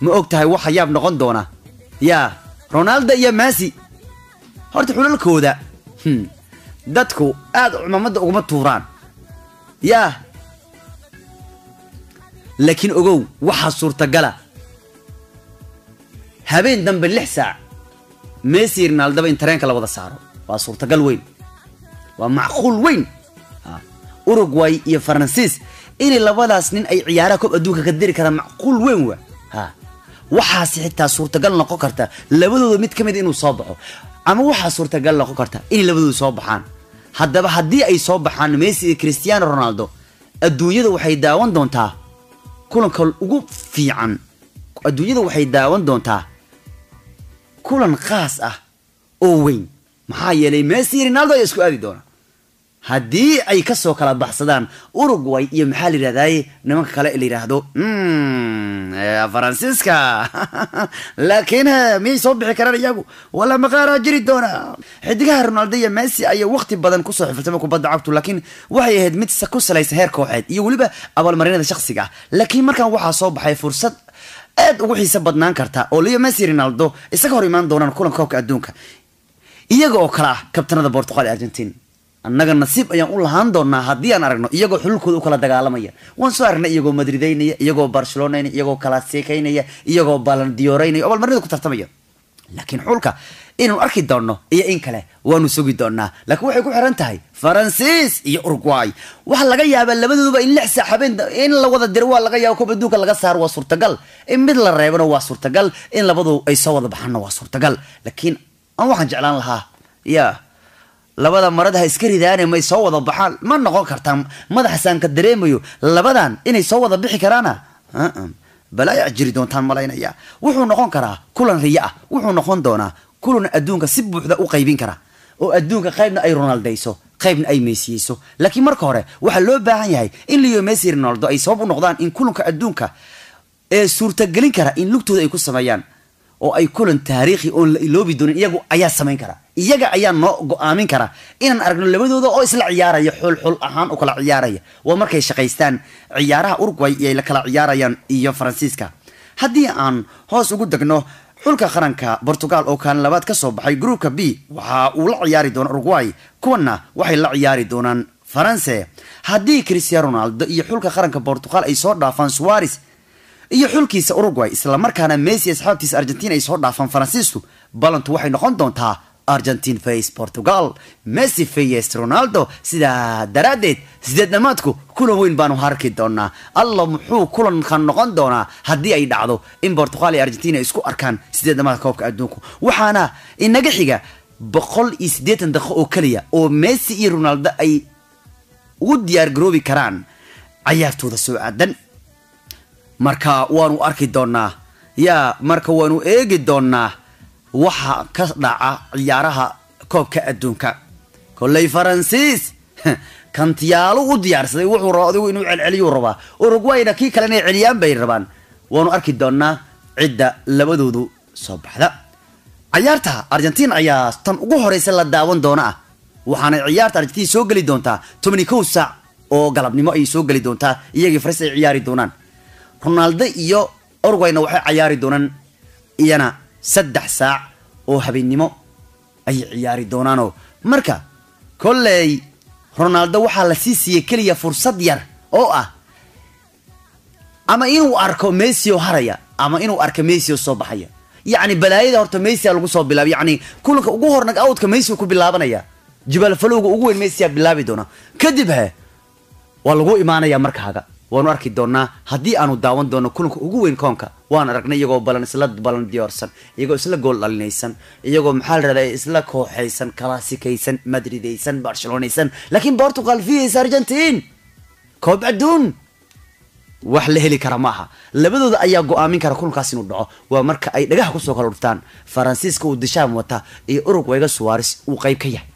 ma og tahay waxa yaab noqon doona yaa ronaldo iyo messi horta xulalkooda hmm, dadku aad cumaamadda uguma tuuraan yaa laakiin ogow waxaa suurtagala habeen dambe lix saac messi ronaldaba in tareenka la wada saaro waa suurtagal weyn waa macquul weyn Ha. uruguay iyo faransiis inay labadaas nin ay ciyaaraha koob adduunka ka diri karaan macquul weyn wa ha waxaasi xitaa suurtagal noqon karta labadooda mid ka mid inuu soo baxo ama waxaa suurtagal noqon karta inay labadooda soo baxaan haddaba haddii ay soo baxaan messi iyo cristiano ronaldo adduunyada waxay daawan doontaa kulanka ugu fiican adduunyada waxay daawan doontaa kulan khaas ah oo weyn maxaa yeelay messi iyo ronaldo ayaa isku aadi doona haddii ay kasoo kala baxsadaan uruguay iyo maxaa la yidhahdaye nimanka kale la yidhaahdo "Mm, eh, faransiiska laakiin eh, miyay soo bixi karaan iyagu wala maqaaraa jiri doona xidigaha ronaldo iyo messi ayaa waqti badan kusoo xifiltama kubadda cagtu laakiin waxay ahayd mid sa- ku salaysan heer kooxeed iyo weliba abaalmarinada shakhsiga ah laakiin markan waxaa soo baxay fursad aad ugu xiiso badnaan karta oo leo messi ronaldo isaga hor imaan doonaan kulanka koobka adduunka iyaga oo kale ah kabtanada portugal iyo argentin annaga nasiib ayaan u lahaan doonaa haddii aan aragno iyagoo xululkooda u kala dagaalamaya waan soo aragnay iyagoo madrideynaya iyagoo barcelonaynaya iyagoo kalaseekaynaya iyagoo balandiyooreynaya oo balmarinada ku tartamaya laakiin xulka inaanu arki doonno iyo in kale waanu sugi doonaa laakiin waxay ku xiran tahay faransiis iyo uruguay waxaa laga yaabaa labadooduba in lix saac habeen in la wada diro waa laga yaaba koob adduunka laga saaro waa suurtagal in mid la reebana waa suurtagal in labadu ay soo wada baxaanna waa suurtagal laakiin aan waxaan jeclaan lahaa ya labada marada ha iska ridaane may soo wada baxaan ma noqon kartaa madaxasaan ka dareemayo labadan inay soo wada bixi karaana Uh-uh. balaayaa jiri doontaan malaynaya wuxuu noqon karaa kulan riyo ah wuxuu noqon doonaa kulan adduunka si buuxda u qaybin kara oo adduunka qaybna ay ronaldayso qaybna ay meesiyeyso laakiin marka hore waxaa loo baahan yahay in leo messi iyo ronaldo ay sabab u noqdaan in kulanka adduunka ee suurtagelin kara in lugtooda ay ku sameeyaan oo ay kulan taariikhi oon la iloobi doonin iyagu ayaa samayn kara iyaga ayaa noo go-aamin kara inaan aragno labadooda oo isla ciyaaraya xul xul ahaan u kala ciyaaraya waa markay shaqaystaan ciyaaraha uruguay iyo ay la kala ciyaarayaan iyo faransiiska haddii aan hoos ugu degno xulka qaranka portugal oo kaalin labaad ka soo baxay gruupka b waxa uu la ciyaari doona uruguay kuwanna waxay la ciyaari doonaan faranse haddii cristiano ronaldo iyo xulka qaranka portugal ay soo dhaafaan suares iyo xulkiisa uruguay islamarkaana messi asxaabtiisa argentina ay soo dhaafaan faransiisku balantu waxay noqon doontaa argentine face portugal messi face ronaldo sidaa daraaddeed sideed dhammaadku kulan weyn baanu harki doonaa alla muxuu kulankan noqon doonaa haddii ay dhacdo in portugal iyo argentina ay isku arkaan sideed dhammaadka koobka adduunku waxaana inaga xiga boqol iyo siddeetan daqiiqo oo keliya oo messi iyo ronaldo ay ugu diyaar garoobi karaan cayaartooda soo aadan marka waanu arki doonaa yaa marka waanu eegi doonaa waxa ka dhaca ciyaaraha koobka adduunka kolley faransiis kantiyaalo u diyaarsaday wuxuu rabaa adigu inuu celceliyuu rabaa uruguayna kii kale inay celiyaan bay rabaan waanu arki doonaa cidda labadoodu soo baxda ciyaarta argentiin ayaa tan ugu horeysa la daawan doona ah waxaana ciyaarta argentiin soo geli doontaa tobani kow saac oo galabnimo ayay soo geli doontaa iyagii faris ay ciyaari doonaan ronaldo iyo uruguayna waxay ciyaari doonaan iyana saddex saac oo habeennimo ayay ciyaari doonaanoo marka kolley ronaldo waxaa la sii siiyey keliya fursad yar oo ah ama inuu arko messi oo haraya ama inuu arko messi oo soo baxaya yacni balaayada horta messi a lagu soo bilaabay yacni kulanka ugu hornag awdka messi ku bilaabanaya jibaal falowga ugu weyn messi a bilaabi doona kadib he waa lagu imaanaya markaaga waanu arki doonaa haddii aanu daawan doono kulanka ugu weyn koonka waan aragnay iyagoo balan isla balan diyoorsan iyagoo isla gool dhalinaysan iyagoo maxaa la rahdaa isla kooxaysan kalaasikaysan madridaysan barcelonaysan laakiin portugal vs argentine koob adduun wax la heli kara ma aha labadooda ayaa go-aamin kara kulankaas inuu dhaco waa marka ay dhagaha kusoo kala dhuftaan faransiiska uu dishaam wata iyo urugwayga suwares uu qayb ka yahay